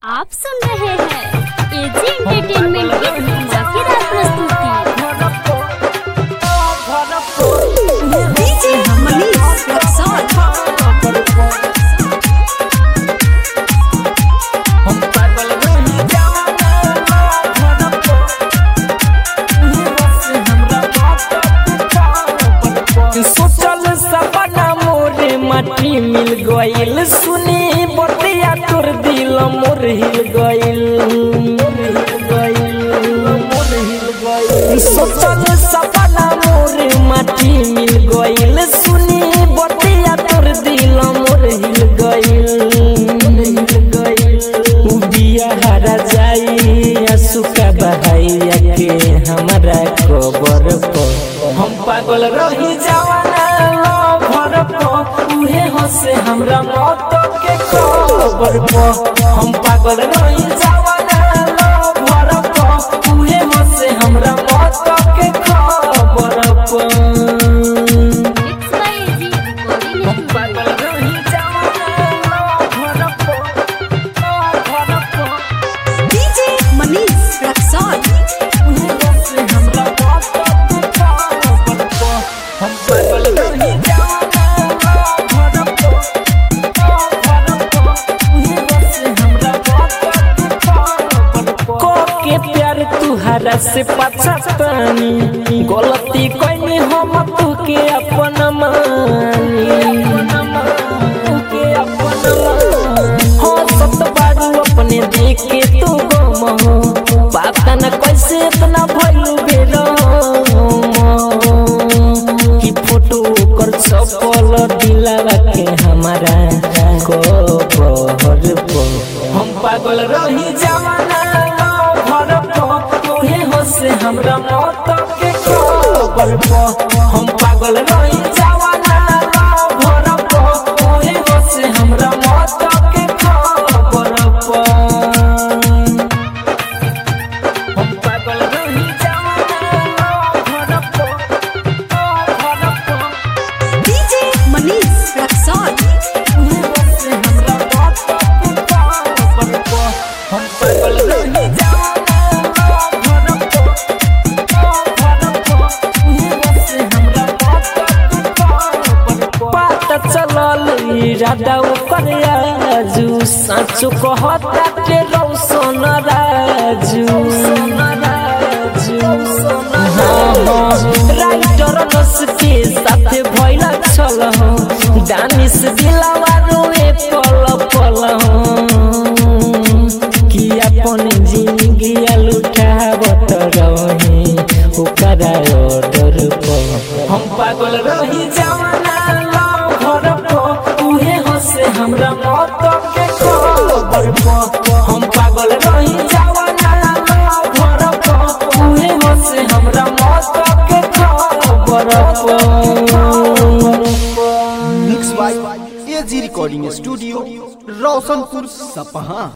आप सुन रहे हैं एजी एंटरटेनमेंट की धमाकेदार प्रस्तुति डीजे मनीष रक्सौल सोचल सपना मोरे माटी मिल गइल सुनी बतिया तोर दिल मोर हिल गइल सोचल सपना मोरे माटी मिल गइल सुनी बतिया तोर दिल मोर हिल गइल बिया हरा जाई असुका बहाइया के हमारा कबर पर हम पागल रही जवाना भर उहे हंसे हमरा मौत के खबर पर हम पागल रही जवाना भर उहे हंसे हमरा मौत के खबर पर मिक्स बाय एजी हम पागल रही जवाना भर भर डीजे मनीष रक्सौल के प्यार तुहरा से पछतानी गलती कैनी हम तू के अपन मानी के अपन मानी हो सत बारू अपने देख के तू गम हो पता न कैसे इतना भइलू बेरो कि फोटो कर सफल दिलावा के हमारा को बहर को हम पागल रही जमाना भर तोहे हो से हमरा मौत के खबर पर हम पागल रही जमाना भर तोहे हो से हमरा मौत के खबर पर हम पागल रही जमाना भर भर डीजे मनीष रक्सौल राधा ओकर आजू साचो कहता के रौसन राजू राइटर नस के साथ भइला छल दानिश दिलावा रोए पल पल कि अपन जिंदगी लुटावत रहे ओकरा ऑर्डर पर हम पागल रही जवाना घर पर उहे हंसे हमरा मौत के खबर पर हम पागल रही जवाना घर पर उहे हंसे हमरा मौत के खबर पर mix by AG recording studio Roshanpur सपहा